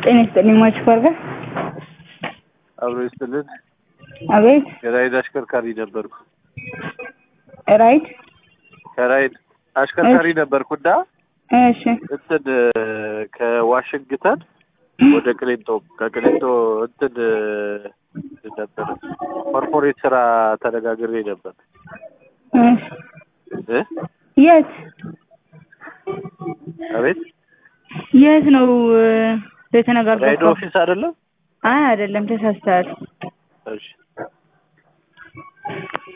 ጤና ይስጥልኝ ሟች ፋርጋ። አብሮ ይስጥልን። አቤት የራይድ አሽከርካሪ ነበርኩ። ራይድ ከራይድ አሽከርካሪ ነበርኩና እሺ እንትን ከዋሽንግተን ወደ ቅሊንጦ ከቅሊንጦ እንትን ነበር ኮርፖሬት ስራ ተነጋግሬ ነበር እሺ እ የት አቤት የት ነው ራይድ የተነጋገርከው? ኦፊስ አይደለም አይ አይደለም፣ ተሳስተሃል።